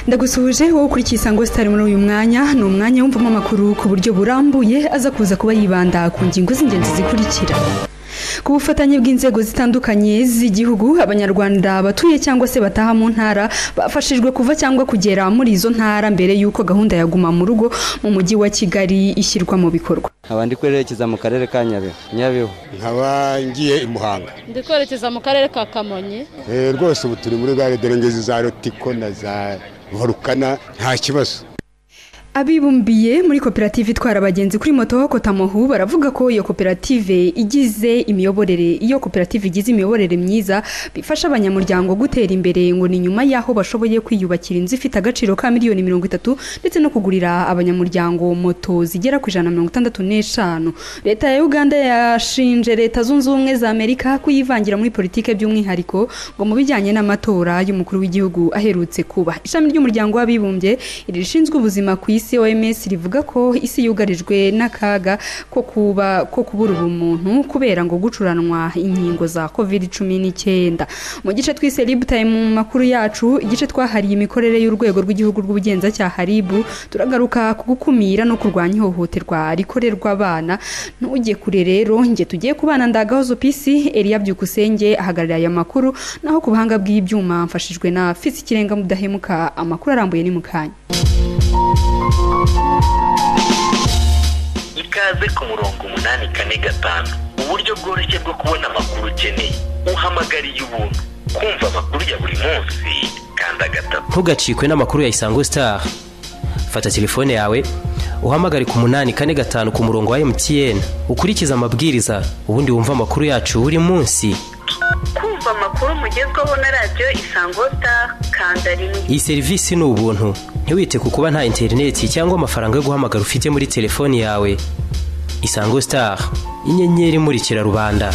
ndagusuhuje wowe ukurikiye isango sitari muri uyu mwanya ni umwanya wumvamo amakuru ku buryo burambuye aza kuza kuba yibanda ku ngingo z'ingenzi zikurikira ku bufatanye bw'inzego zitandukanye z'igihugu abanyarwanda batuye cyangwa se bataha mu ntara bafashijwe kuva cyangwa kugera muri izo ntara mbere y'uko gahunda ya guma mu rugo mu mujyi wa kigali ishyirwa mu bikorwa nkaba ndi kwerekeza mu karere ka nyabihu nyabihu nkaba ngiye i muhanga ndi kwerekeza mu karere ka kamonyi Eh, rwose ubu turi muri gare dore ngezi za rotiko na za volukana nta kibazo Abibumbiye muri koperative itwara abagenzi kuri moto Kotamohu baravuga ko iyo koperative igize imiyoborere iyo koperative igize imiyoborere myiza bifasha abanyamuryango gutera imbere ngo ni nyuma y'aho bashoboye kwiyubakira inzu ifite agaciro ka miliyoni mirongo itatu ndetse no kugurira abanyamuryango moto zigera ku ijana na mirongo itandatu n'eshanu leta ya uganda yashinje leta zunze ubumwe za amerika kuyivangira muri politike by'umwihariko ngo mu bijyanye n'amatora y'umukuru w'igihugu aherutse kuba ishami ry'umuryango w'abibumbye iri rishinzwe ubuzima ku isi oms rivuga ko isi yugarijwe n'akaga ko kuba ko kubura ubumuntu kubera ngo gucuranwa inkingo za covid cumi n'icyenda mu gice twise rib time mu makuru yacu igice twahariye imikorere y'urwego rw'igihugu rw'ubugenzacyaha rib turagaruka ku gukumira no kurwanya ihohoterwa rikorerwa abana ntujye kure rero njye tugiye kubana ndagahozo pisi eliya byukusenge ahagarariye aya makuru naho ku buhanga bw'ibyuma mfashijwe na fisi ikirenga mudahemuka amakuru arambuye ni mu kanya ikaze ku murongo umunani kane gatanu uburyo bworoshye bwo kubona amakuru ukeneye uhamagariye ubuntu kumva amakuru ya buri munsi kanda gatatu ntugacikwe n'amakuru ya isango sitari fata telefone yawe uhamagare ku munani kane gatanu ku murongo wa emutiyeni ukurikize amabwiriza ubundi wumve amakuru yacu buri munsi kumva amakuru mugezweho na radiyo isango sitari kanda rimwe iyi serivisi ni ubuntu ntiwite ku kuba nta interineti cyangwa amafaranga yo guhamagara ufite muri telefone yawe isango sitari inyenyeri imurikira rubanda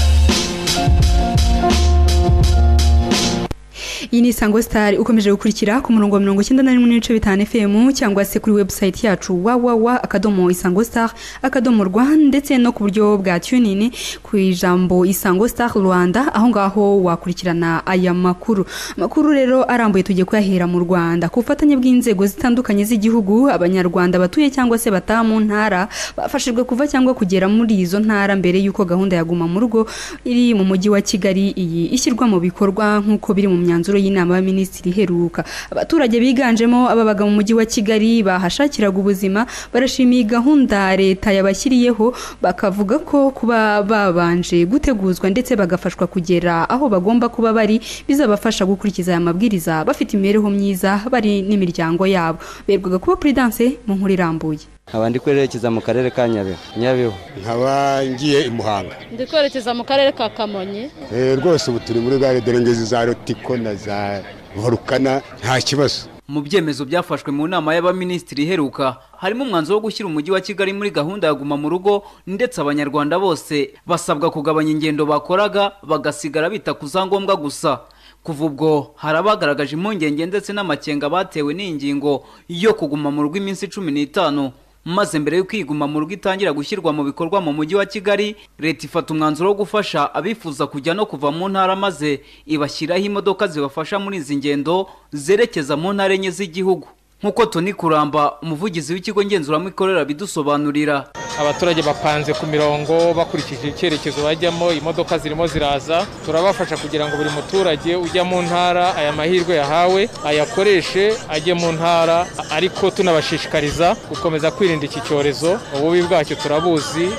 iyi ni isango sitari ukomeje gukurikira ku murongo wa mirongo icyenda na rimwe n'ibice bitanu fm cyangwa se kuri webusayiti yacu wawawa akadomo isango sitari akadomo rwa ndetse no ku buryo bwa tunini ku ijambo isango sitari rwanda aho ngaho wakurikirana aya makuru amakuru rero arambuye tugiye kuyahera mu rwanda ku bufatanye bw'inzego zitandukanye z'igihugu abanyarwanda batuye cyangwa se bataha mu ntara bafashijwe kuva cyangwa kugera muri izo ntara mbere y'uko gahunda ya guma mu rugo iri mu mujyi wa kigali iyi ishyirwa mu bikorwa nk'uko biri mu myanzuro y'inama y'abaminisitiri iheruka abaturage biganjemo ababaga mu mujyi wa kigali bahashakiraga ubuzima barashimiye gahunda leta yabashyiriyeho bakavuga ko kuba babanje guteguzwa ndetse bagafashwa kugera aho bagomba kuba bari bizabafasha gukurikiza aya mabwiriza bafite imibereho myiza bari n'imiryango yabo berwaga kuba puridanse mu nkuru irambuye nkaba ndi kwerekeza mu karere ka nyabihu nyabihu nkaba ngiye i muhanga ndi kwerekeza mu karere ka kamonyi Eh, rwose ubu turi muri gare dore ngezi za rotiko na za volukana nta kibazo mu byemezo byafashwe mu nama y'abaminisitiri iheruka harimo umwanzuro wo gushyira umujyi wa kigali muri gahunda ya guma mu rugo ndetse abanyarwanda bose basabwa kugabanya ingendo bakoraga bagasigara bita ku za ngombwa gusa kuva ubwo hari abagaragaje impungenge ndetse n'amakenga batewe n'ingingo yo kuguma mu rugo iminsi cumi n'itanu maze mbere y'uko iguma mu rugo itangira gushyirwa mu bikorwa mu mujyi wa kigali leta ifata umwanzuro wo gufasha abifuza kujya no kuva mu ntara maze ibashyiraho imodoka zibafasha muri izi ngendo zerekeza mu ntara enye z'igihugu nk'uko toni kuramba umuvugizi w'ikigo ngenzuramikorere abidusobanurira abaturage bapanze ku mirongo bakurikije icyerekezo bajyamo imodoka zirimo ziraza turabafasha kugira ngo buri muturage ujya mu ntara aya mahirwe yahawe ayakoreshe ajye mu ntara ariko tunabashishikariza gukomeza kwirinda iki cyorezo ububi bwacyo turabuzi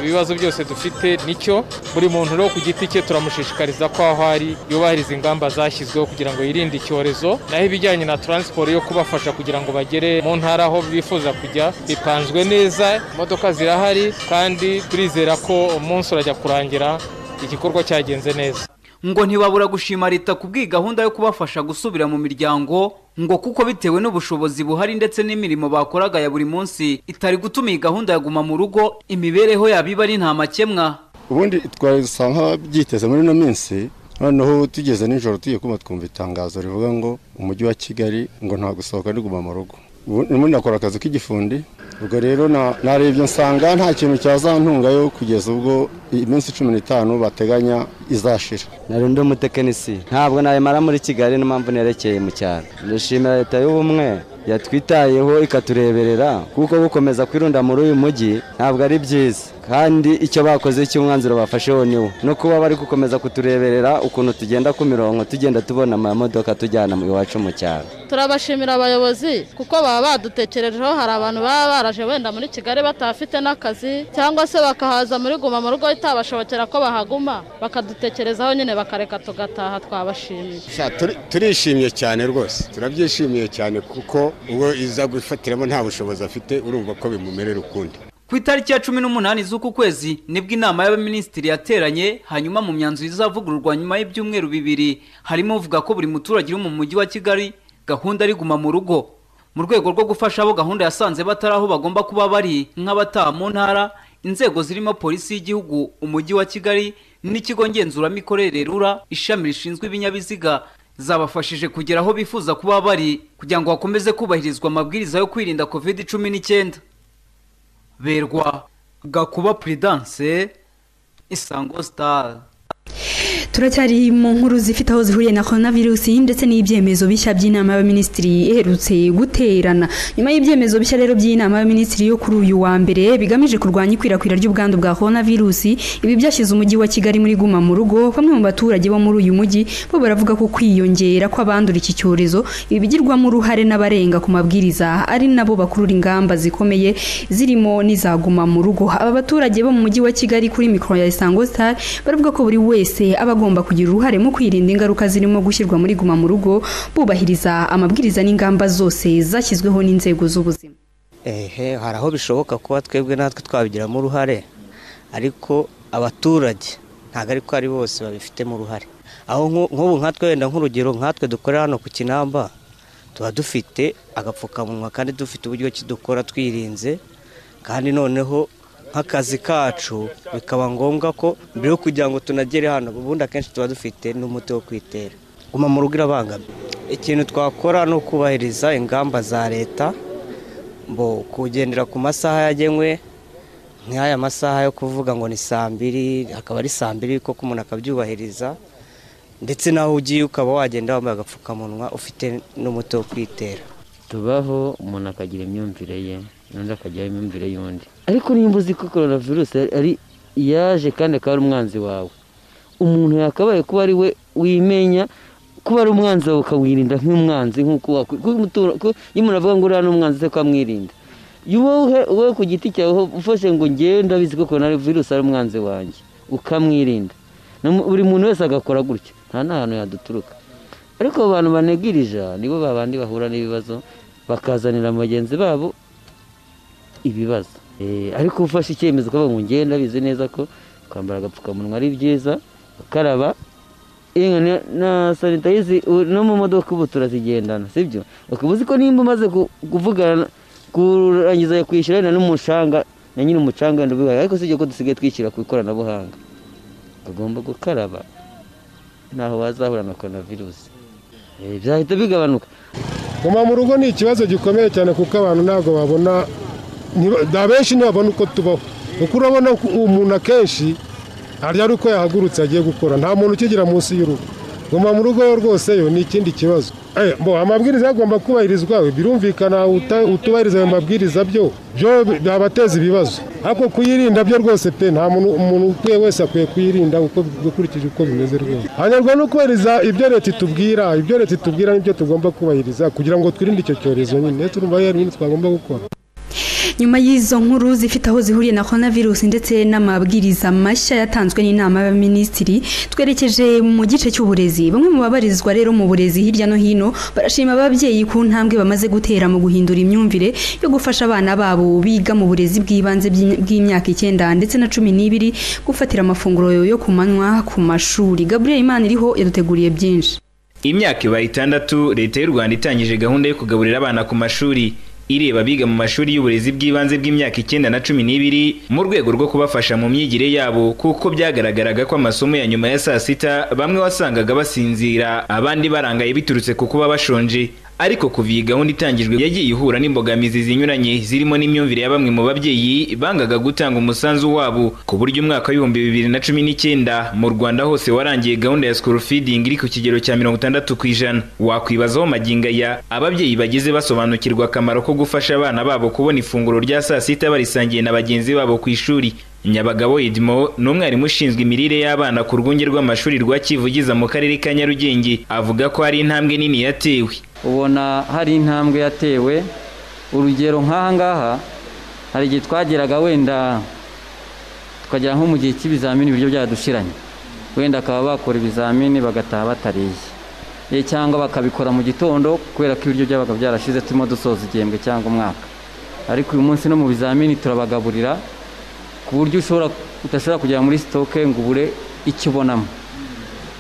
ibibazo byose dufite nicyo buri muntu rero ku giti cye turamushishikariza ko aho ari yubahiriza ingamba zashyizweho kugira ngo yirinde icyorezo naho ibijyanye na taransiporo yo kubafasha kugira ngo bagere mu ntara aho bifuza kujya bipanzwe neza imodoka zirahari kandi turizera ko umunsi urajya kurangira igikorwa cyagenze neza ngo ntibabura gushima leta ku bw'iyi gahunda yo kubafasha gusubira mu miryango ngo kuko bitewe n'ubushobozi buhari ndetse n'imirimo bakoraga ya buri munsi itari gutuma iyi gahunda ya guma mu rugo imibereho yabo iba ari nta makemwa ubundi twasanga byiteze muri ino minsi noneho tugeze nijoro tugiye kumva twumva itangazo rivuga ngo umujyi wa kigali ngo nta gusohoka no kuguma mu rugo ubu ndimo nakora akazi k'igifundi ubwo rero na- narebye nsanga nta kintu cyazantungayo kugeza ubwo iminsi cumi n'itanu bateganya izashira nari undi umutekinisi ntabwo nayimara muri kigali niyo mpamvu nerekeye mu cyaro ndashimira leta y'ubumwe yatwitayeho ikatureberera kuko gukomeza kwirunda muri uyu mujyi ntabwo ari byiza kandi icyo bakoze cy'umwanzuro bafasheho niwo no kuba bari gukomeza kutureberera ukuntu tugenda ku mirongo tugenda tubona amamodoka tujyana iwacu mu cyaro turabashimira abayobozi kuko baba badutekerejeho hari abantu baba baraje wenda muri kigali batafite n'akazi cyangwa se bakahaza muri guma mu rugo itabashobokera ko bahaguma bakadutekerezaho nyine bakareka tugataha twabashimiye Sha, turi- turishimye cyane rwose turabyishimiye cyane kuko uwo iza gufatiramo nta bushobozi afite urumva ko bimumerera ukundi ku itariki ya cumi n'umunani z'uku kwezi nibwo inama y'abaminisitiri yateranye hanyuma mu myanzuro izavugururwa nyuma y'ibyumweru bibiri harimo uvuga ko buri muturage uri mu mujyi wa kigali gahunda ari guma mu rugo mu rwego rwo gufasha abo gahunda yasanze batari aho bagomba kuba bari nk'abataha mu ntara inzego zirimo polisi y'igihugu umujyi wa kigali n'ikigo ngenzuramikorere rura ishami rishinzwe ibinyabiziga zabafashije kugera aho bifuza kuba bari kugira ngo hakomeze kubahirizwa amabwiriza yo kwirinda covid cumi n'icyenda berwa gakuba prudence isango star turacyari mu nkuru zifite aho zihuriye na coronavirus ndetse n'ibyemezo bishya by'inama y'abaminisitiri iherutse guterana nyuma y'ibyemezo bishya rero by'inama y'abaminisitiri yo kuri uyu wa mbere bigamije kurwanya ikwirakwira ry'ubwandu bwa coronavirus ibi byashyize umujyi wa kigali muri guma mu rugo bamwe mu baturage bo muri uyu mujyi bo baravuga ko kwiyongera kw'abandura iki cyorezo ibi bigirwamo uruhare n'abarenga ku mabwiriza ari nabo bakurura ingamba zikomeye zirimo n'izaguma mu rugo aba baturage bo mu mujyi wa kigali kuri mikoro ya isango star baravuga ko buri wese aba agomba kugira uruhare mu kwirinda ingaruka zirimo gushyirwa muri guma mu rugo bubahiriza amabwiriza n'ingamba zose zashyizweho n'inzego z'ubuzima ehe hari aho bishoboka kuba twebwe natwe twabigiramo uruhare ariko abaturage ntabwo ariko ari bose babifitemo uruhare aho nku- nk'ubu nkatwe wenda nk'urugero nkatwe dukorera hano ku kinamba tuba dufite agapfukamunwa kandi dufite uburyo ki dukora twirinze kandi noneho nk'akazi kacu bikaba ngombwa ko mbere yo kugira ngo tunagere hano ubundi akenshi tuba dufite n'umuti wo kwitera guma mu rugo irabangamye ikintu twakora ni ukubahiriza ingamba za leta mbo kugendera ku masaha yagenwe nk'aya masaha yo kuvuga ngo ni saa mbiri akaba ari saa mbiri koko umuntu akabyubahiriza ndetse n'aho ugiye ukaba wagenda wambaye agapfukamunwa ufite n'umuti wo kwitera tubaho umuntu akagira imyumvire ye n'undi akagira imyumvire y'undi ariko nimba uzi ko korona virusi ari yaje kandi akaba ari umwanzi wawe umuntu yakabaye kuba ari we wimenya kuba ari umwanzi wawe ukawirinda nk'umwanzi nk'uko wakwi- kuko umutura- kuko iyo umuntu avuga ngo uriya ni umwanzi se ukamwirinda wowe wowe ku giti cyawe ufashe ngo ngewe ndabizi ko korona virusi ari umwanzi wanjye ukamwirinda Na mu- buri muntu wese agakora gutya nta n'ahantu yaduturuka ariko abo bantu banegirija nibo babandi bahura n'ibibazo bakazanira bagenzi babo ibibazo Eh, ariko ufashe icyemezo ukavuga ngo ngende ndabizi neza ko kwambara agapfukamunwa ari byiza ukaraba Inka na- na sanitayizi u- no mu modoka ubu turazigendana sibyo ukaba uzi ko nimba umaze ku- kuvugana kurangiza kwishyura wenda n'umucanga na nyiri umucanga wenda ubihaye ariko sibyo ko dusigaye twishyura ku ikoranabuhanga tugomba gukaraba ntaho wazahura na korona virusi byahita bigabanuka guma mu rugo ni ikibazo gikomeye cyane kuko abantu ntabwo babona ntiba- nta benshi ntibabona uko tubaho kuko urabona ko umuntu akenshi arya ari uko yahagurutse agiye gukora nta muntu ukigira munsi y'urugo guma mu rugo yo rwose yo ni ikindi kibazo Eh, mbo amabwiriza agomba kubahirizwa we birumvikana uta- utubahiriza ayo mabwiriza byo byo byabateza ibibazo ariko kuyirinda byo rwose pe nta muntu umuntu ukwiye wese akwiye kuyirinda uko ukurikije uko bimeze rwose hanyurwa no kubahiriza ibyo leta itubwira ibyo leta itubwira nibyo tugomba kubahiriza kugira ngo twirinde icyo cyorezo nyine turumva rero ibintu twagomba gukora nyuma y'izo nkuru zifite aho zihuriye na coronavirus ndetse n'amabwiriza mashya yatanzwe n'inama y'abaminisitiri twerekeje mu gice cy'uburezi bamwe mu babarizwa rero mu burezi hirya no hino barashima ababyeyi ku ntambwe bamaze gutera mu guhindura imyumvire yo gufasha abana babo biga mu burezi bw'ibanze by'i- bw'imyaka icyenda ndetse na cumi n'ibiri gufatira amafunguro yo ku manywa ku mashuri gaburiyeli imaniriho yaduteguriye byinshi imyaka ibaye itandatu leta y'u rwanda itangije gahunda yo kugaburira abana ku mashuri ireba abiga mu mashuri y'uburezi bw'ibanze bw'imyaka icyenda na cumi n'ibiri mu rwego rwo kubafasha mu myigire yabo kuko byagaragaraga ko amasomo ya nyuma ya saa sita bamwe wasangaga basinzira abandi barangaye biturutse ku kuba bashonje ariko kuva iyi gahunda itangijwe yagiye ihura n'imbogamizi zinyuranye zirimo n'imyumvire ya bamwe mu babyeyi bangaga gutanga umusanzu wabo ku buryo umwaka w'ibihumbi bibiri na cumi n'icyenda mu rwanda hose warangiye gahunda ya school feeding iri ku kigero cya mirongo itandatu ku ijana wakwibazaho magingo aya ababyeyi bageze basobanukirwa akamaro ko gufasha abana babo kubona ifunguro rya saa sita barisangiye na bagenzi babo ku ishuri nyabagabo edmo ni umwarimu ushinzwe imirire y'abana ku rwunge rw'amashuri rwa kivugiza mu karere ka nyarugenge avuga ko hari intambwe nini yatewe ubona hari intambwe yatewe urugero nk'aha ngaha hari igihe twageraga wenda tukagera nko mu gihe cy'ibizamini ibiryo byadushiranye wenda bakaba bakora ibizamini bagataha batariye ye cyangwa bakabikora mu gitondo kubera ko ibiryo byabaga byarashize turimo dusoza igihembwe cyangwa umwaka ariko uyu munsi no mu bizamini turabagaburira ku buryo ushobora udashobora kujya muri sitoke ngo ubure icyo ubonamo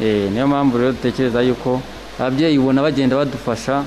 niyo mpamvu rero dutekereza yuko ababyeyi ubona bagenda badufasha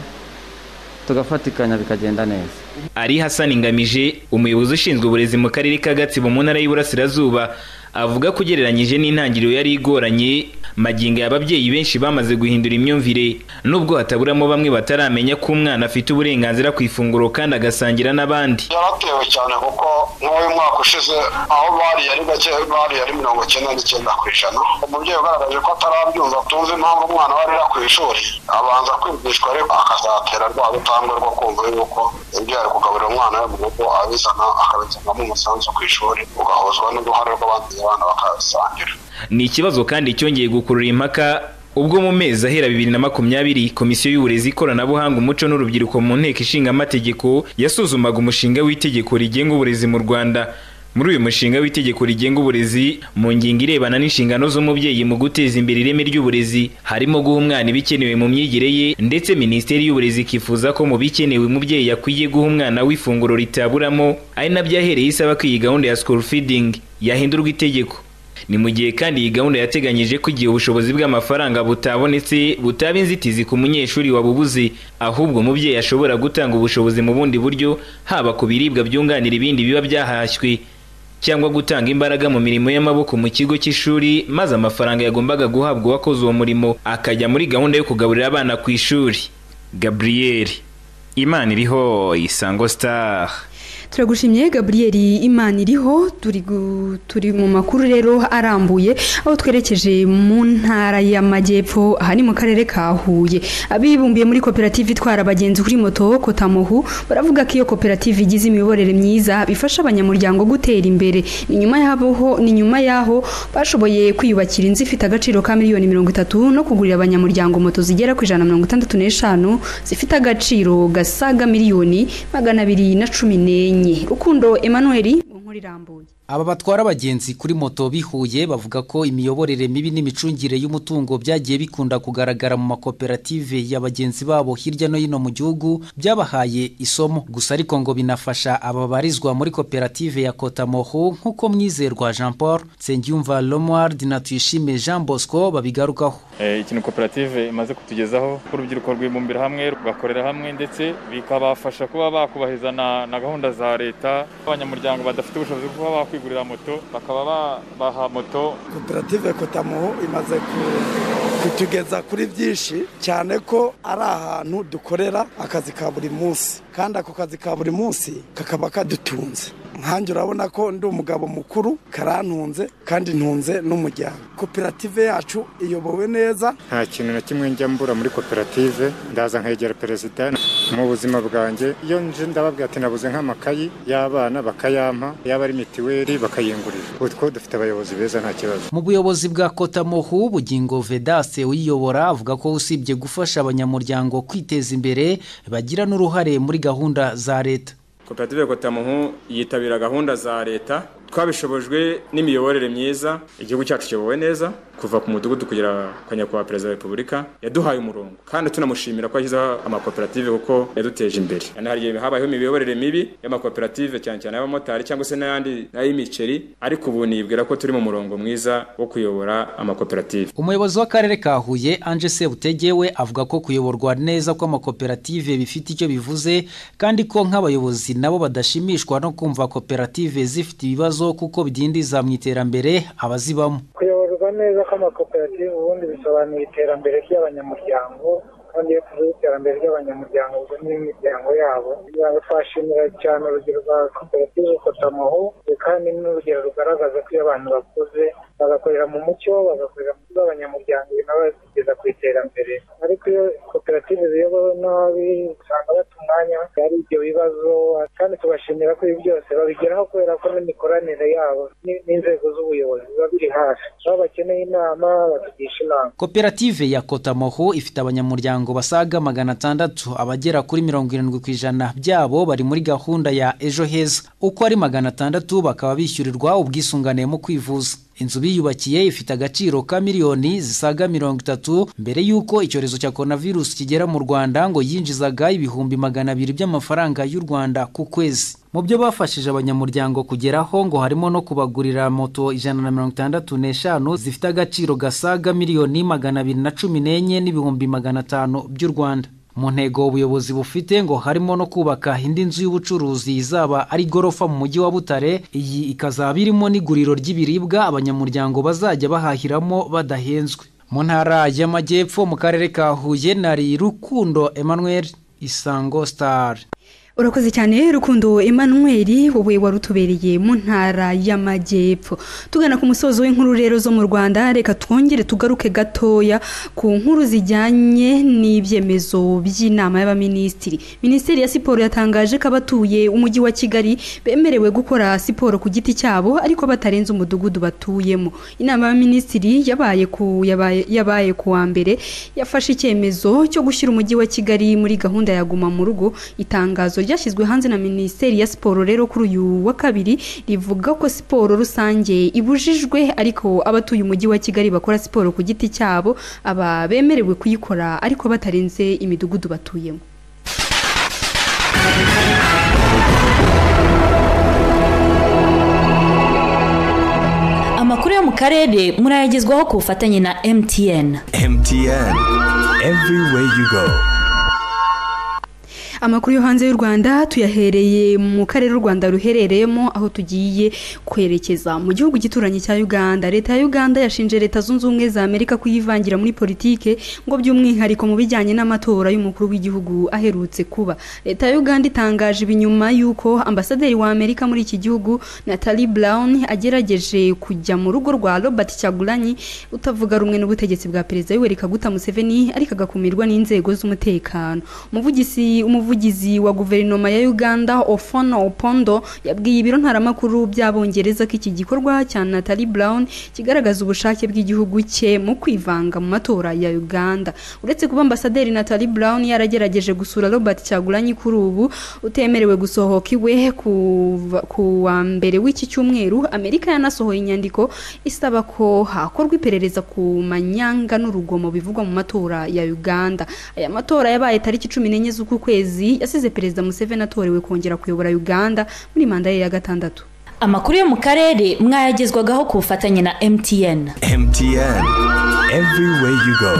tugafatikanya bikagenda neza ari hasani ngamije umuyobozi ushinzwe uburezi mu karere ka gatsibo mu ntara y'iburasirazuba avuga ko ugereranyije n'intangiriro yari igoranye magingo y'ababyeyi benshi bamaze guhindura imyumvire nubwo hataburamo bamwe bataramenya ko umwana afite uburenganzira ku ifunguro kandi agasangira n'abandi yaratewe cyane kuko nk'uyu mwaka ushize aho bari yari gake bari yari mirongo icyenda n'icyenda ku ijana umubyeyi ugaragaje ko atarabyumva tuzi impamvu umwana we arira ku ishuri abanza kwigishwa ariko akazatera rwa rutambwe rwo kumva yuko ibyo yari kugaburira umwana we mu rugo abizana akabitangamo umusanzu ku ishuri ugahuzwa n'uruhare rw'abandi abana bakabisangira ni ikibazo kandi cyongeye gukurura impaka ubwo mu mezi ahera bibiri na makumyabiri komisiyo y'uburezi ikoranabuhanga umuco n'urubyiruko mu nteko ishinga amategeko yasuzumaga umushinga w'itegeko rigenga uburezi mu rwanda muri uyu mushinga w'itegeko rigenga uburezi mu ngingo irebana n'inshingano z'umubyeyi mu guteza imbere ireme ry'uburezi harimo guha umwana ibikenewe mu myigire ye ndetse minisiteri y'uburezi ikifuza ko mu bikenewe umubyeyi akwiye guha umwana w'ifunguro ritaburamo ari nabyo yahereye isaba ko iyi gahunda ya school feeding yahindurwa itegeko ni mu gihe kandi iyi gahunda yateganyije ko igihe ubushobozi bw'amafaranga butabonetse butaba inzitizi ku munyeshuri wabubuze ahubwo umubyeyi ashobora gutanga ubushobozi mu bundi buryo haba ku biribwa byunganira ibindi biba byahashywe cyangwa gutanga imbaraga mu mirimo y'amaboko mu kigo cy'ishuri maze amafaranga yagombaga guhabwa uwakoze uwo murimo akajya muri gahunda yo kugaburira abana ku ishuri gaburiyeri imana iriho isango star turagushimye gaburiyeri imana iriho turi turi mu makuru rero arambuye aho twerekeje mu ntara y'amajyepfo aha ni mu karere ka huye abibumbiye muri koperative itwara abagenzi kuri moto kotamuhu baravuga ko iyo koperative igize imiyoborere myiza bifasha abanyamuryango gutera imbere ni nyuma yaho ni nyuma yaho bashoboye kwiyubakira inzu ifite agaciro ka miliyoni mirongo itatu no kugurira abanyamuryango moto zigera ku ijana na mirongo itandatu n'eshanu zifite agaciro gasaga miliyoni magana abiri na cumi n'enye rukundo Emmanuel mu irambuye aba batwara abagenzi kuri moto bihuye bavuga ko imiyoborere mibi n'imicungire y'umutungo byagiye bikunda kugaragara mu makoperative ya bagenzi babo hirya no hino mu gihugu byabahaye isomo gusa ariko ngo binafasha aba barizwa muri koperative ya kotamoho nk'uko mwizerwa jean paul nsengiyumva romuard na tuyishime jean bosco babigarukaho ikintu koperative imaze kutugezaho ko urubyiruko rwibumbira hamwe rugakorera hamwe ndetse bikabafasha kuba bakubahiriza na gahunda za leta abanyamuryango badafite ubushobozi bwo kuba bakwita kwigurira moto bakaba baha moto koperative kotamuho imaze kutugeza kuri byinshi cyane ko ari ahantu dukorera akazi ka buri munsi kandi ako kazi ka buri munsi kakaba kadutunze nkanjye urabona ko ndi umugabo mukuru karantunze kandi ntunze n'umuryango koperative yacu iyobowe neza nta kintu na kimwe njya mbura muri koperative ndaza nkegera perezida mu buzima bwanjye iyo nje ndababwira ati nabuze nk'amakayi y'abana bakayampa yaba ari mitiweli bakayingurira utwo dufite abayobozi beza nta kibazo mu buyobozi bwa kotamuhu bugingo vedase uyiyobora avuga ko usibye gufasha abanyamuryango kwiteza imbere bagira n'uruhare muri gahunda za leta koperative kotamuhu yitabira gahunda za leta twabishobojwe n'imiyoborere myiza igihugu cyacu kiyobowe neza kuva ku mudugudu kugera kwa nyakubahwa perezida wa repubulika yaduhaye umurongo kandi tunamushimira ko yashyizeho amakoperative kuko yaduteje imbere hari igihe habayeho imiyoborere mibi y'amakoperative cyane cyane y'abamotari cyangwa se n'ayandi n'ay'imiceri ariko ubu nibwira ko turi mu murongo mwiza wo kuyobora amakoperative umuyobozi w'akarere ka huye anje sebutegewe avuga ko kuyoborwa neza kw'amakoperative bifite icyo bivuze kandi ko nk'abayobozi nabo badashimishwa no kumva koperative zifite ibibazo kuko bidindiza mu iterambere abazibamo kuyoborwa neza kw'amakoperative ubundi bisobanura iterambere ry'abanyamuryango kandi yo kugira iterambere ry'abanyamuryango ubwo n'imiryango yabo twashimira cyane urugero rwa koperative kotamoho kandi ni urugero rugaragaza ko iyo abantu bakuze bagakorera mu mucyo bagakorera mu z'abanyamuryango nabo kugeza ku iterambere ariko iyo koperative ziyobowe nabi usanga bata umwanya hari ibyo bibazo kandi tubashimira ko ibi byose babigeraho kubera ko n'imikoranire yabo ni- n'inzego z'ubuyobozi biba biri hafi aho bakeneye inama batugisha inama koperative ya kotamoho ifite abanyamuryango basaga magana atandatu abagera kuri mirongo irindwi ku ijana byabo bari muri gahunda ya ejo heza uko ari magana atandatu bakaba bishyurirwa ubwisungane mu kwivuza inzu biyubakiye ifite agaciro ka miliyoni zisaga mirongo itatu mbere y'uko icyorezo cya coronavirus kigera mu rwanda ngo yinjizaga ibihumbi magana abiri by'amafaranga y'u rwanda ku kwezi mu byo bafashije abanyamuryango kugeraho ngo harimo no kubagurira moto ijana na mirongo itandatu n'eshanu zifite agaciro gasaga miliyoni magana abiri na cumi n'enye n'ibihumbi magana atanu by'u rwanda mu ntego ubuyobozi bufite ngo harimo no kubaka indi nzu y'ubucuruzi izaba ari igorofa mu mujyi wa butare iyi ikazaba irimo n'iguriro ry'ibiribwa abanyamuryango bazajya bahahiramo badahenzwe mu ntara y'amajyepfo mu karere ka huye nari rukundo emmanuel isango star urakoze cyane rukundo emmanuel wowe wari utubereye mu ntara y'amajyepfo tugana ku musozo w'inkuru rero zo mu rwanda reka twongere tugaruke gatoya ku nkuru zijyanye n'ibyemezo by'inama y'abaminisitiri minisiteri ya siporo yatangaje ko abatuye umujyi wa kigali bemerewe gukora siporo ku giti cyabo ariko batarenze umudugudu batuyemo inama y'abaminisitiri yabaye ku yabaye, yabaye ku wa mbere yafashe icyemezo cyo gushyira umujyi wa kigali muri gahunda ya guma mu rugo itangazo ryashyizwe hanze na minisiteri ya siporo rero kuri uyu wa kabiri rivuga ko siporo rusange ibujijwe ariko abatuye umujyi wa kigali bakora siporo ku giti cyabo aba bemerewe kuyikora ariko batarenze imidugudu batuyemo amakuru yo mu karere murayagezwaho ku bufatanye na mtn MTN. Everywhere you go. amakuru yo hanze y'u rwanda tuyahereye mu karere u rwanda ruherereyemo aho tugiye kwerekeza mu gihugu gituranye cya uganda leta ya uganda yashinje leta zunze ubumwe za amerika kuyivangira muri politike ngo by'umwihariko mu bijyanye n'amatora y'umukuru w'igihugu aherutse kuba leta ya uganda itangaje ibi nyuma y'uko ambasaderi wa amerika muri iki gihugu natalie brown agerageje kujya mu rugo rwa robert cyagulanyi utavuga rumwe n'ubutegetsi bwa perezida yoweri kaguta museveni ariko agakumirwa n'inzego z'umutekano umuvugizi umuvugizi wa guverinoma ya uganda ofono opondo yabwiye ibiro ntaramakuru by'abongereza ko iki gikorwa cya natali brown kigaragaza ubushake bw'igihugu cye mu kwivanga mu matora ya uganda uretse kuba ambasaderi natali brown yaragerageje gusura robert cyagulanyi kuri ubu utemerewe gusohoka iwe kuva- ku wa mbere w'iki cyumweru amerika yanasohoye inyandiko isaba ko hakorwa iperereza ku manyanga n'urugomo bivugwa mu matora ya uganda aya matora yabaye tariki cumi n'enye z'uku kwezi yasize perezida museveni atorewe kongera kuyobora uganda muri manda ye ya gatandatu amakuru yo mu karere mwayagezwagaho ku bufatanye na mtn MTN. Everywhere you go.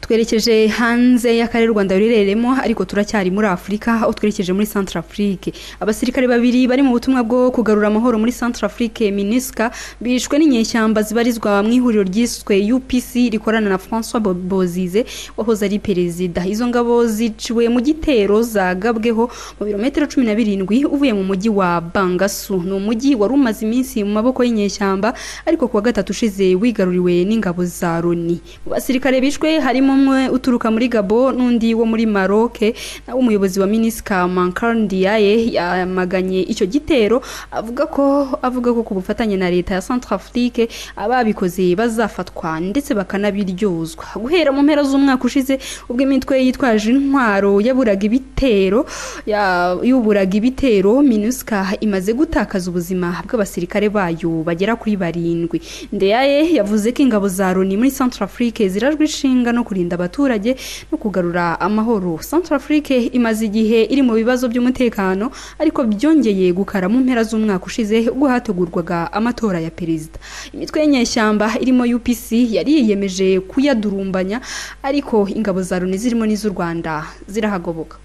twerekeje hanze y'akarere u rwanda rurereremo ariko turacyari muri afurika aho twerekeje muri centre afrique abasirikare babiri bari mu butumwa bwo kugarura amahoro muri centre afrique minisca bishwe n'inyeshyamba zibarizwa mu ihuriro ryiswe upc rikorana na françois Bo- bozize wahoze ari perezida izo ngabo ziciwe mu gitero zagabweho mu birometero cumi na birindwi uvuye mu mujyi wa bangasu ni umujyi wari umaze iminsi mu maboko y'inyeshyamba ariko kuwa gatatu ushize wigaruriwe n'ingabo za loni mu basirikare bishwe harimo umwe uturuka muri gabo n'undi wo muri maroc nawe umuyobozi wa minisika mankarndiaye yamaganye icyo gitero avuga ko avuga ko ku bufatanye na leta ya centrafrique ababikoze bazafatwa ndetse bakanabiryozwa guhera mu mpera z'umwaka ushize ubwo imitwe yitwaje intwaro yaburaga ibitero ya- yuburaga ibitero minusika imaze gutakaza ubuzima bw'abasirikare bayo bagera kuri barindwi ndeyaye yavuze ko ingabo za loni muri centrafrique zirajwe inshinga no kurinda abaturage no kugarura amahoro centrafrique imaze igihe iri mu bibazo by'umutekano ariko byongeye gukara mu mpera z'umwaka ushize ubwo hategurwaga amatora ya perezida imitwe y'inyeshyamba irimo upc yari yiyemeje kuyadurumbanya ariko ingabo za loni zirimo n'iz'u rwanda zirahagoboka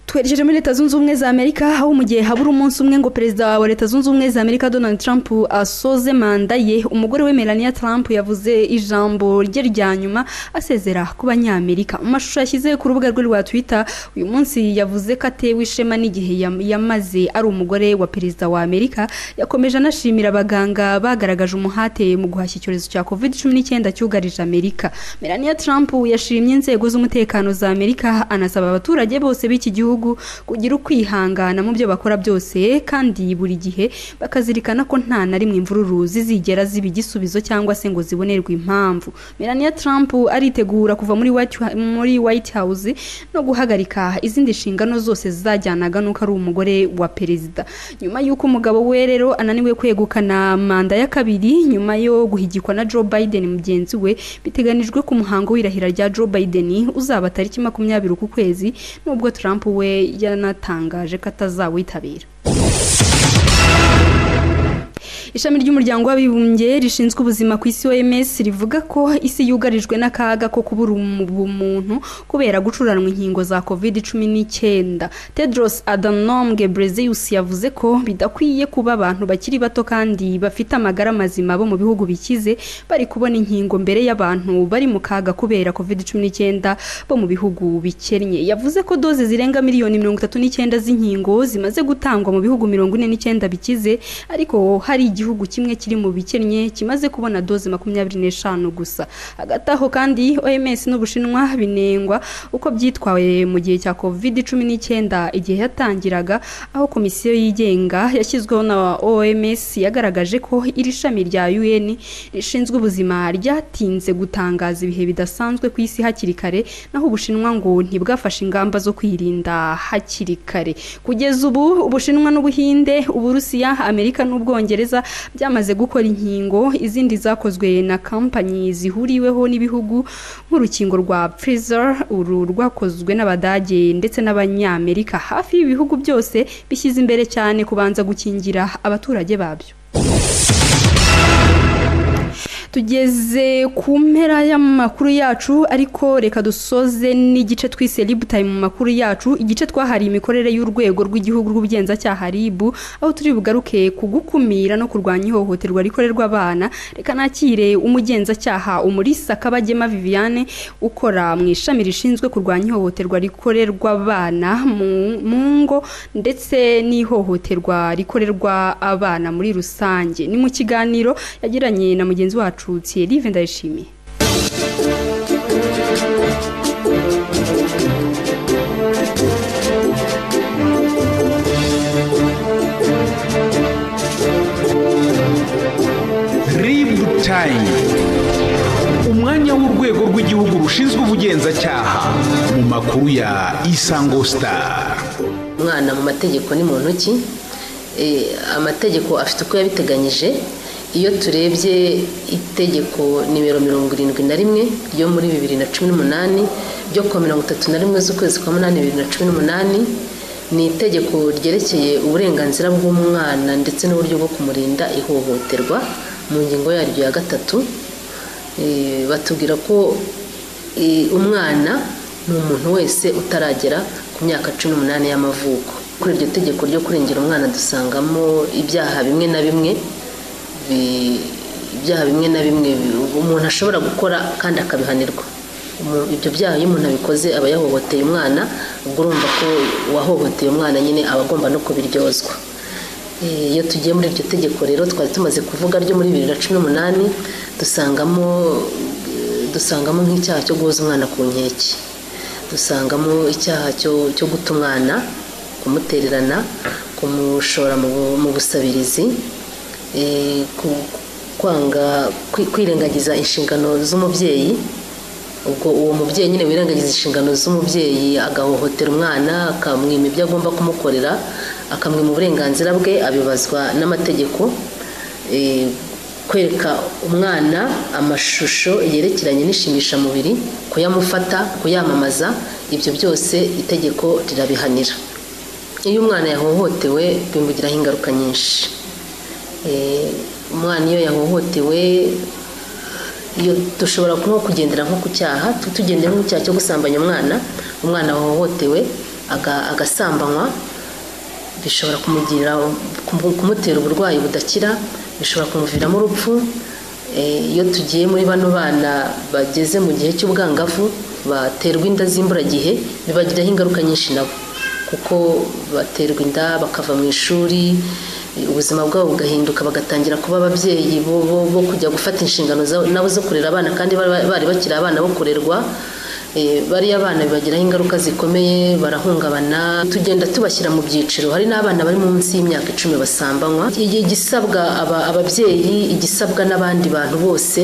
twerekeje muri leta zunze ubumwe za amerika aho mu gihe habura umunsi umwe ngo perezida wa leta zunze ubumwe za amerika donald trump asoze manda ye umugore we melania trump yavuze ijambo rye rya nyuma asezera ku banyamerika mu mashusho yashyize ku rubuga rwe rwa twitter uyu munsi yavuze ko atewe ishema n'igihe yam- yamaze ari umugore wa perezida wa amerika yakomeje anashimira abaganga bagaragaje umuhate mu guhashya icyorezo cya covid cumi n'icyenda cyugarije amerika melania trump yashimye inzego z'umutekano za amerika anasaba abaturage bose b'iki gihugu kugira ukwihangana mu byo bakora byose kandi buri gihe bakazirikana ko nta na rimwe imvururu zizigera ziba igisubizo cyangwa se ngo zibonerwe impamvu melania trump aritegura kuva muri white, muri white house no guhagarika izindi nshingano zose zizajyanaga n'uko ari umugore wa perezida nyuma y'uko umugabo we rero ananiwe kwegukana manda ya kabiri nyuma yo guhigikwa na joe biden mugenzi we biteganijwe ku muhango w'irahira rya joe biden uzaba tariki makumyabiri uku kwezi nubwo trump we yanatangaje ko atazawitabira ishami ry'umuryango w'abibumbye rishinzwe ubuzima ku isi oms rivuga ko isi yugarijwe n'akaga ko kubura umu- ubumuntu kubera gucuranwa inkingo za covid cumi n'icyenda tedros adhanom ghebreyesus yavuze ko bidakwiye kuba abantu bakiri bato kandi bafite amagara mazima bo mu bihugu bikize bari kubona inkingo mbere y'abantu bari mu kaga kubera covid cumi n'icyenda bo mu bihugu bikennye yavuze ko doze zirenga miliyoni mirongo itatu n'icyenda z'inkingo zimaze gutangwa mu bihugu mirongo ine n'icyenda bikize ariko hari igihugu kimwe kiri mu bikennye kimaze kubona doze makumyabiri n'eshanu gusa hagati aho kandi oms n'ubushinwa binengwa uko byitwaye mu gihe cya covid cumi n'icyenda igihe yatangiraga aho komisiyo yigenga yashyizweho na oms yagaragaje ko iri shami rya un rishinzwe ubuzima ryatinze gutangaza ibihe bidasanzwe ku isi hakiri kare naho ubushinwa ngo ntibwafashe ingamba zo kwirinda hakiri kare kugeza ubu ubushinwa n'ubuhinde uburusiya amerika n'ubwongereza byamaze gukora inkingo izindi zakozwe na kampanyi zihuriweho n'ibihugu nk'urukingo rwa pfizer uru rwakozwe n'abadage ndetse n'abanyamerika hafi y'ibihugu byose bishyize imbere cyane kubanza gukingira abaturage babyo tugeze ku mpera y'amakuru yacu ariko reka dusoze n'igice twise libutayi mu makuru yacu igice twahariye imikorere y'urwego rw'igihugu rw'ubugenzacyaha ribu aho turi bugaruke ku gukumira no kurwanya ihohoterwa rikorerwa abana reka nakire umugenzacyaha umurisa kabagema viviane ukora mu ishami rishinzwe kurwanya ihohoterwa rikorerwa abana mu mu ngo ndetse n'ihohoterwa rikorerwa abana muri rusange ni mu kiganiro yagiranye na mugenzi wacu Thierry Vendayishimiye ribu tayimu umwanya w'urwego rw'igihugu rushinzwe ubugenzacyaha mu makuru ya isango sitari umwana mu mategeko ni muntu ki Eh, amategeko afite uko yabiteganyije iyo turebye itegeko nimero mirongo irindwi na rimwe ryo muri bibiri na cumi n'umunani ryo kuwa mirongo itatu na rimwe z'ukwezi kwa munani bibiri na cumi n'umunani ni itegeko ryerekeye uburenganzira bw'umwana ndetse n'uburyo bwo kumurinda ihohoterwa mu ngingo yaryo ya gatatu eh, batubwira ko eh, umwana ni umuntu wese utaragera ku myaka cumi n'umunani y'amavuko kuri iryo tegeko ryo kurengera umwana dusangamo ibyaha bimwe na bimwe bi- ibyaha bimwe na bimwe bi- umuntu ashobora gukora kandi akabihanirwa Umu- ibyo byaha iyo umuntu abikoze aba yahohoteye umwana ubwo urumva ko uwahohoteye umwana nyine aba agomba no kubiryozwa Eh, iyo tugiye muri iryo tegeko rero twari tumaze kuvuga ryo muri bibiri na cumi n'umunani dusangamo dusangamo nk'icyaha cyo guhoza umwana ku nkeke dusangamo icyaha cyo cyo guta umwana kumutererana kumushora mu bu- mu busabirizi eh, ku- kwanga kwi- kwirengagiza inshingano z'umubyeyi ubwo uwo mubyeyi nyine wirengagiza inshingano z'umubyeyi agahohotera umwana akamwima ibyo agomba kumukorera akamwima uburenganzira bwe abibazwa n'amategeko Eh, kwereka umwana amashusho yerekeranye n'ishimishamubiri kuyamufata kuyamamaza ibyo byose itegeko rirabihanira iyo umwana yahohotewe bimugiraho ingaruka nyinshi Eh, umwana iyo yahohotewe iyo dushobora nko kugendera nko ku cyaha tu- tugendera nko ku cyaha cyo gusambanya umwana umwana wahohotewe aga- agasambanywa bishobora kumugira kumu- kumutera uburwayi budakira bishobora kumuviramo urupfu Eh, iyo tugiye muri bano bana bageze mu gihe cy'ubwangavu baterwa inda z'imburagihe bibagiraho ingaruka nyinshi nabo kuko baterwa inda bakava mu ishuri eh, ubuzima bwabo bugahinduka bagatangira kuba ababyeyi bo, bo, bo kujya gufata inshingano zabo nabo zo kurera abana kandi bari bari bakiri abana bo kurerwa Eh, bariya bana bibagiraho ingaruka zikomeye barahungabana tugenda tubashyira mu byiciro hari n'abana bari munsi y'imyaka icumi basambanywa Iki- igisabwa aba- ababyeyi igisabwa n'abandi bantu bose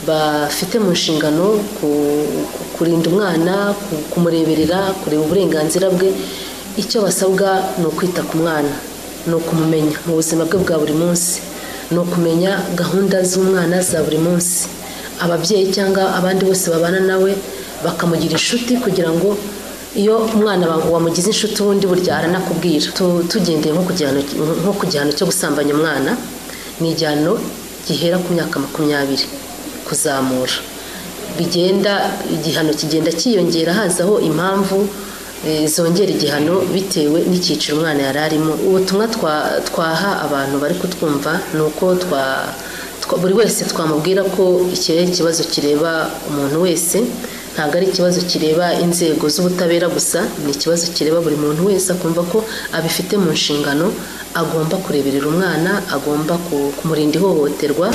bafite mu nshingano ku- ku- kurinda umwana ku- kumureberera kureba uburenganzira bwe icyo basabwa ni ukwita ku mwana ni ukumumenya mu buzima bwe bwa buri munsi ni ukumenya gahunda z'umwana za buri munsi ababyeyi cyangwa abandi bose babana nawe bakamugira inshuti kugira ngo iyo umwana wa- wamugize inshuti ubundi burya aranakubwira Tu- tugendeye nko ku gihano- nko ku gihano cyo gusambanya umwana ni igihano gihera ku myaka makumyabiri kuzamura bigenda igihano kigenda cyiyongera hazaho impamvu eh, zongera igihano bitewe n'icyiciro umwana yari arimo ubutumwa twa- twaha abantu bari kutwumva ni uko twa twa- buri wese twamubwira ko iki ari ikibazo kireba umuntu wese ntabwo ari ikibazo kireba inzego z'ubutabera gusa ni ikibazo kireba buri muntu wese akumva ko abifite mu nshingano agomba kureberera umwana agomba ku- kumurinda ihohoterwa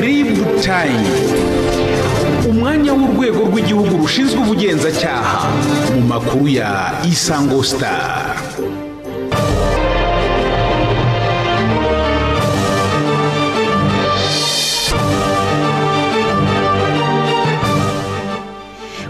ribu tayimu umwanya w'urwego rw'igihugu rushinzwe ubugenzacyaha mu makuru ya isango star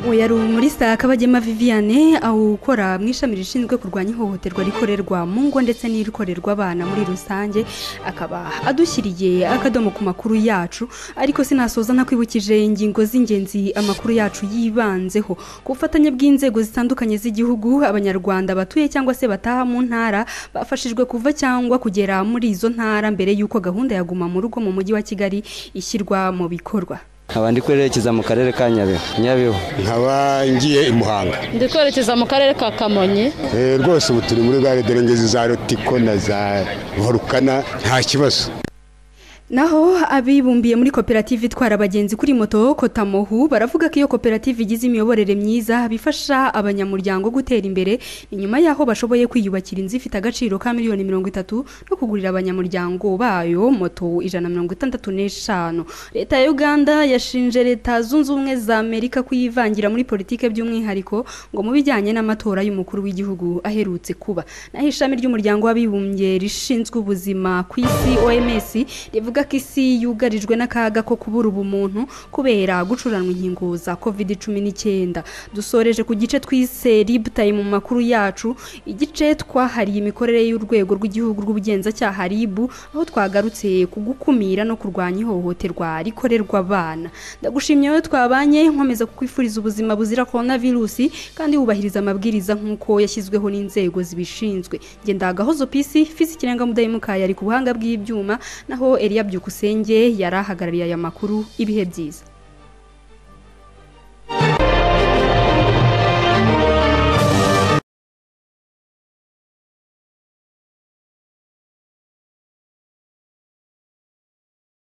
uyu ari muri sakabagema viviane ukora mu ishami rishinzwe kurwanya ihohoterwa rikorerwa mu ngo ndetse n'irikorerwa abana muri rusange akaba adushyiriye akadomo ku makuru yacu ariko sinasoza ntakwibukije ingingo z'ingenzi amakuru yacu yibanzeho ku bufatanye bw'inzego zitandukanye z'igihugu abanyarwanda batuye cyangwa se bataha mu ntara bafashijwe kuva cyangwa kugera muri izo ntara mbere y'uko gahunda ya guma mu rugo mu mujyi wa kigali ishyirwa mu bikorwa nkaba ndi kwerekeza mu karere ka nyabihu nyabihu nkaba ngiye i muhanga ndi kwerekeza mu karere ka kamonyi Eh, rwose ubu turi muri gare dore ngeze za rotiko na za volukana nta kibazo Naho abibumbiye muri koperative itwara abagenzi kuri moto Kotamohu baravuga ko iyo koperative igize imiyoborere myiza bifasha abanyamuryango gutera imbere ni nyuma y'aho bashoboye kwiyubakira inzu ifite agaciro ka miliyoni mirongo itatu no kugurira abanyamuryango bayo moto ijana na mirongo itandatu n'eshanu leta ya uganda yashinje leta zunze ubumwe za amerika kuyivangira muri politike by'umwihariko ngo mu bijyanye n'amatora y'umukuru w'igihugu aherutse kuba naho ishami ry'umuryango w'abibumbye rishinzwe ubuzima ku isi oms rivuga ko isi yugarijwe n'akaga ko kubura ubumuntu kubera gucuranwa inkingo za covid cumi n'icyenda dusoreje ku gice twise ributaye mu makuru yacu igice twahariye imikorere y'urwego rw'igihugu rw'ubugenzacyaha ribu aho twagarutse ku gukumira no kurwanya ihohoterwa rikorerwa abana ndagushimye wowe twabanye nkomeza kukwifuriza ubuzima buzira korona virusi kandi wubahiriza amabwiriza nk'uko yashyizweho n'inzego zibishinzwe ngenda agahozo pisi fisi ikirenga mudayimuka yari ku buhanga bw'ibyuma naho eliya byukusenge yari ahagarariye aya makuru ibihe byiza